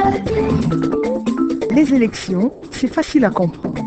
Les élections, c'est facile à comprendre.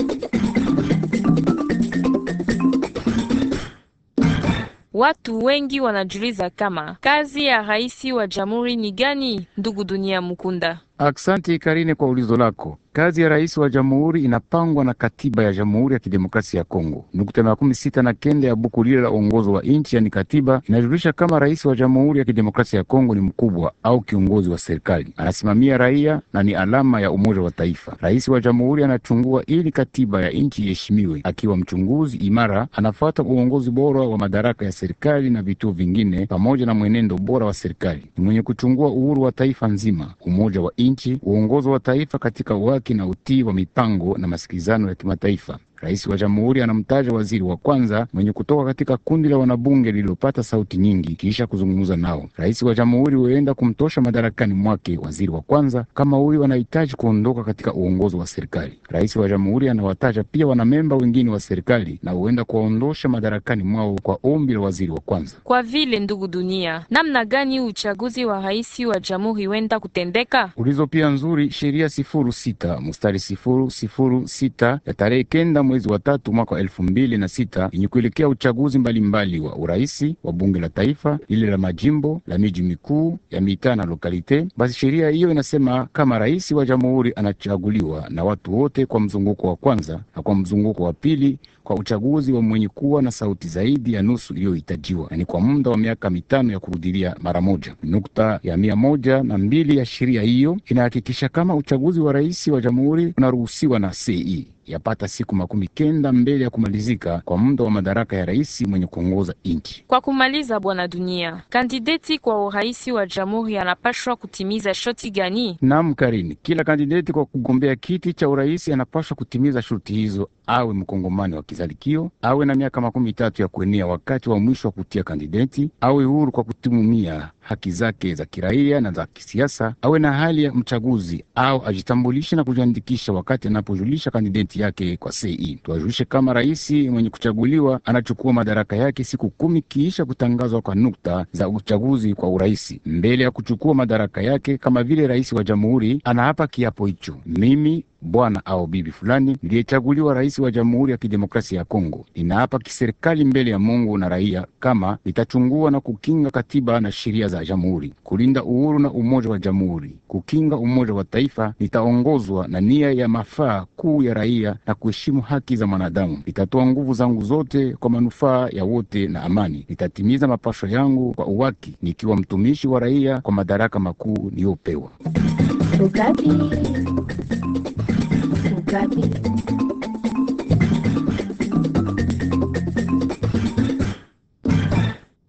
Watu wengi wanajiuliza kama kazi ya rais wa jamhuri ni gani? Ndugu Dunia Mukunda. Aksanti Karine kwa ulizo lako. Kazi ya rais wa jamhuri inapangwa na katiba ya Jamhuri ya Kidemokrasia ya Kongo. Nukta makumi sita na kenda ya buku lile la uongozo wa nchi, yani katiba, inajulisha kama rais wa Jamhuri ya Kidemokrasia ya Kongo ni mkubwa au kiongozi wa serikali, anasimamia raia na ni alama ya umoja wa taifa. Rais wa jamhuri anachungua ili katiba ya nchi iheshimiwe. Akiwa mchunguzi imara, anafuata uongozi bora wa madaraka ya serikali na vituo vingine, pamoja na mwenendo bora wa serikali. Ni mwenye kuchungua uhuru wa taifa nzima, umoja wa nchi, uongozi wa taifa katika waki na utii wa mipango na masikilizano ya kimataifa. Rais wa jamhuri anamtaja waziri wa kwanza mwenye kutoka katika kundi la wanabunge lililopata sauti nyingi kisha kuzungumza nao. Rais wa jamhuri huenda kumtosha madarakani mwake waziri wa kwanza kama huyu anahitaji kuondoka katika uongozi wa serikali. Rais wa jamhuri anawataja pia wanamemba wengine wa serikali na huenda kuwaondosha madarakani mwao kwa ombi la waziri wa kwanza. Kwa vile ndugu Dunia, namna gani uchaguzi wa rais wa jamhuri wenda kutendeka? Ulizo pia nzuri, sheria sifuru sita mstari sifuru sifuru sita ya tarehe kenda mwezi wa tatu mwaka wa elfu mbili na sita yenye kuelekea uchaguzi mbalimbali mbali wa uraisi wa bunge la taifa, lile la majimbo, la miji mikuu ya mitaa na lokalite. Basi sheria hiyo inasema kama rais wa jamhuri anachaguliwa na watu wote kwa mzunguko wa kwanza na kwa mzunguko wa pili kwa uchaguzi wa mwenye kuwa na sauti zaidi ya nusu iliyohitajiwa, na ni kwa muda wa miaka mitano ya kurudilia mara moja. Nukta ya mia moja na mbili ya sheria hiyo inahakikisha kama uchaguzi wa rais wa jamhuri unaruhusiwa na CE yapata siku makumi kenda mbele ya kumalizika kwa muda wa madaraka ya rais mwenye kuongoza nchi. Kwa kumaliza, bwana Dunia, kandideti kwa urais wa jamhuri anapashwa kutimiza shoti gani? Naam, Karini, kila kandideti kwa kugombea kiti cha urais anapashwa kutimiza shurti hizo, awe mkongomani wa kizalikio, awe na miaka makumi tatu ya kuenea wakati wa mwisho wa kutia kandideti, awe huru kwa kutumia haki zake za kiraia na za kisiasa, awe na hali ya mchaguzi au ajitambulishe na kujiandikisha wakati anapojulisha kandideti yake kwa CE. Tuwajulishe kama rais mwenye kuchaguliwa anachukua madaraka yake siku kumi kiisha kutangazwa kwa nukta za uchaguzi kwa urais. Mbele ya kuchukua madaraka yake kama vile rais wa jamhuri, anaapa kiapo hicho: mimi bwana au bibi fulani niliyechaguliwa rais wa Jamhuri ya Kidemokrasia ya Kongo, ninaapa kiserikali mbele ya Mungu na raia kama litachungua na kukinga katiba na sheria za jamhuri, kulinda uhuru na umoja wa jamhuri, kukinga umoja wa taifa, litaongozwa na nia ya mafaa kuu ya raia na kuheshimu haki za mwanadamu. Litatoa nguvu zangu zote kwa manufaa ya wote na amani. Litatimiza mapasho yangu kwa uwaki, nikiwa mtumishi wa raia kwa madaraka makuu niliyopewa. Ukapi. Ukapi.